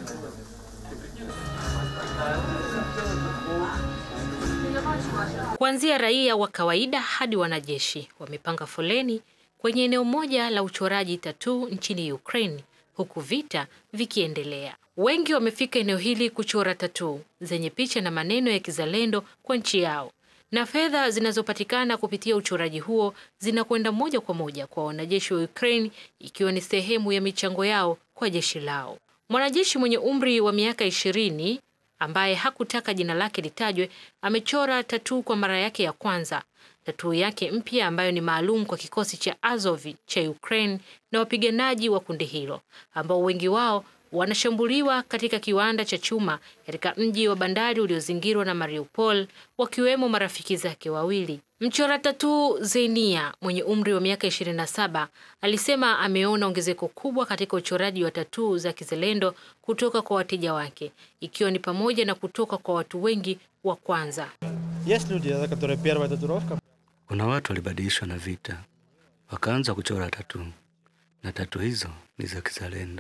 Kuanzia raia wa kawaida hadi wanajeshi wamepanga foleni kwenye eneo moja la uchoraji tatuu nchini Ukraine huku vita vikiendelea. Wengi wamefika eneo hili kuchora tatuu zenye picha na maneno ya kizalendo kwa nchi yao, na fedha zinazopatikana kupitia uchoraji huo zinakwenda moja kwa moja kwa wanajeshi wa Ukraine, ikiwa ni sehemu ya michango yao kwa jeshi lao. Mwanajeshi mwenye umri wa miaka ishirini ambaye hakutaka jina lake litajwe amechora tatuu kwa mara yake ya kwanza. Tatuu yake mpya ambayo ni maalum kwa kikosi cha Azov cha Ukraine na wapiganaji wa kundi hilo ambao wengi wao wanashambuliwa katika kiwanda cha chuma katika mji wa bandari uliozingirwa na Mariupol, wakiwemo marafiki zake wawili. Mchora tatuu Zenia mwenye umri wa miaka 27 alisema ameona ongezeko kubwa katika uchoraji wa tatuu za kizalendo kutoka kwa wateja wake, ikiwa ni pamoja na kutoka kwa watu wengi wa kwanza. Есть люди, за которые первая татуировка Kuna watu walibadilishwa na vita wakaanza kuchora tatu, na tatu hizo ni za kizalendo.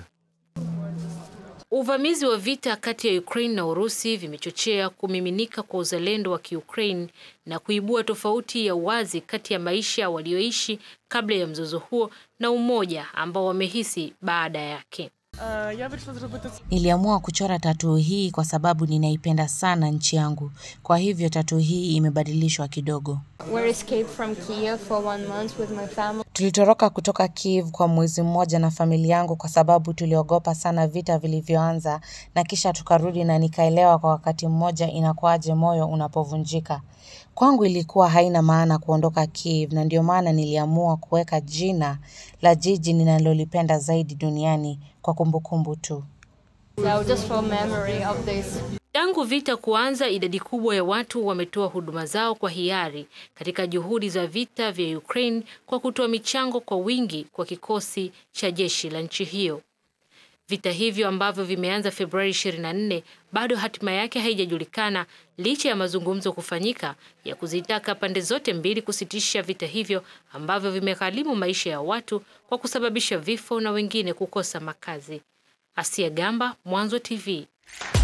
Uvamizi wa vita kati ya Ukraine na Urusi vimechochea kumiminika kwa uzalendo wa Kiukraine na kuibua tofauti ya wazi kati ya maisha walioishi kabla ya mzozo huo na umoja ambao wamehisi baada yake. Niliamua kuchora tatuu hii kwa sababu ninaipenda sana nchi yangu. Kwa hivyo tatuu hii imebadilishwa kidogo. We escaped from Kiev for one month with my family. Tulitoroka kutoka Kiev kwa mwezi mmoja na familia yangu kwa sababu tuliogopa sana vita vilivyoanza na kisha tukarudi na nikaelewa kwa wakati mmoja inakuwaje moyo unapovunjika. Kwangu ilikuwa haina maana kuondoka Kiev na ndio maana niliamua kuweka jina la jiji ninalolipenda zaidi duniani kwa kumbukumbu tu. So just for memory of this. Tangu vita kuanza, idadi kubwa ya watu wametoa huduma zao kwa hiari katika juhudi za vita vya Ukraine kwa kutoa michango kwa wingi kwa kikosi cha jeshi la nchi hiyo. Vita hivyo ambavyo vimeanza Februari 24 bado hatima yake haijajulikana licha ya mazungumzo kufanyika ya kuzitaka pande zote mbili kusitisha vita hivyo ambavyo vimegharimu maisha ya watu kwa kusababisha vifo na wengine kukosa makazi. Asia Gamba, Mwanzo TV.